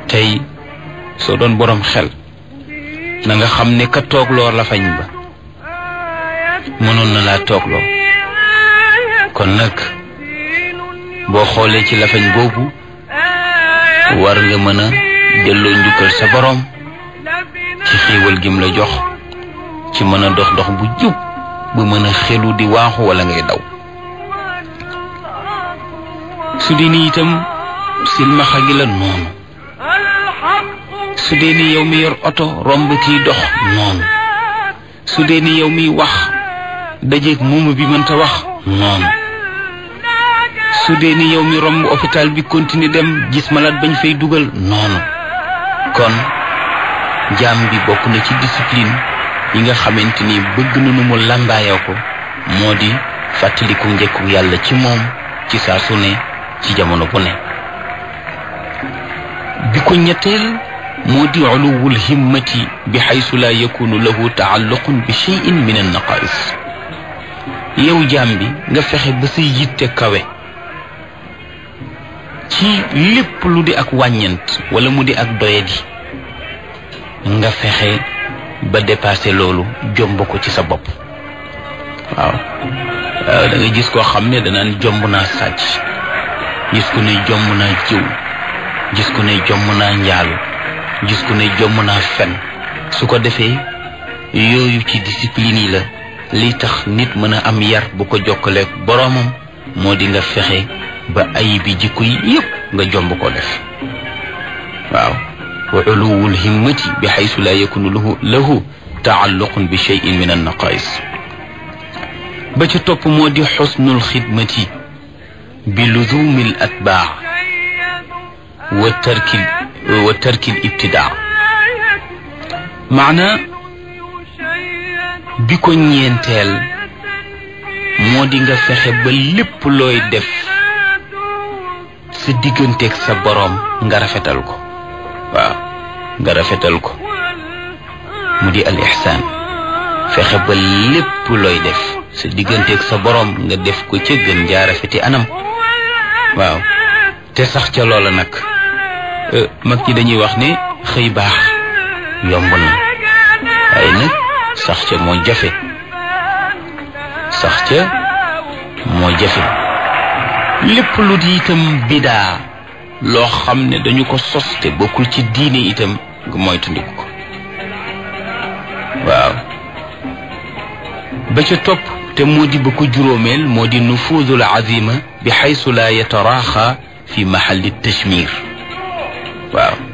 tey soo doon boroom xel na nga xam ne ka toogloo lafañ ba mënoon na laa toogloo kon nag boo xoolee ci lafañ boobu war nga mën a delloo njukkal sa boroom ci xiiwal gim la jox ci mën a dox dox bu jub bu mën a xelu di waaxu walla ngay daw su dee ni itam silmaxa gi la noonu su dee ni yow mi yor oto romb kiy dox noonu su dee ni yow miy wax dajeeg muuma bi mënta wax noonu su dee ni yow mi romb hôpital bi continuer dem gis malade bañ fay dugal noonu kon jaam bi bokk na ci discipline yi nga xamante ni bëgg na nu mu làmbaayoo ko moo di fàttaliku njëkku yàlla ci moom ci saa su ne ci jamono bu ne bi ko ñetteel moo di uluwul himmati bi xaysu laa yakunu lahu taalluqun bi cheyin min an naqais yow jaam bi nga fexe ba sa yitte kawe ci lépp lu di ak wàññent wala mu di ak doyadi nga fexe ba dépassé loolu jomb ko ci sa bopp waaw waaw da nga gis koo xam ne danaan jomb naa sàcc gis ku ne jomb naa jiw gis ku ne jomb naa njaalu gis ku ne jomb naa fen su ko defee yooyu ci discipline yi la li tax nit mën a am yar bu ko jokkaleek boroomam moo di nga fexe ba ayibi jikko yi yépp nga jomb ko def waaw wa uluwul himmati bi xaysu laa yakunu lahu lahu taalluqun bi cheyin min annaqais ba ca topp moo di xusnul xidmati bi luzumi l atbaa wa tarki wa tarki l ibtidaa maana bi ko ñeenteel moo di nga fexe ba lépp looy def sa digganteeg sa boroom nga rafetal ko waaw nga rafetal ko mu di al ixsaan fexe ba lépp looy def sa digganteeg sa boroom nga def ko ca gën jaa rafeti anam waaw te sax ca loola nag mag ñi dañuy wax ne xëy baax yomb na waaye nag sax ca moo jafe sax ca moo jafe lépp lu di itam bidaa loo xam ne dañu ko sos te bokkul ci diine itam nga moytandiku ko waaw ba ca topp te moo di ba ko juróomeel moo di nufuudul azima bi xaysu laa yataraaxa fi mahalli tashmir waaw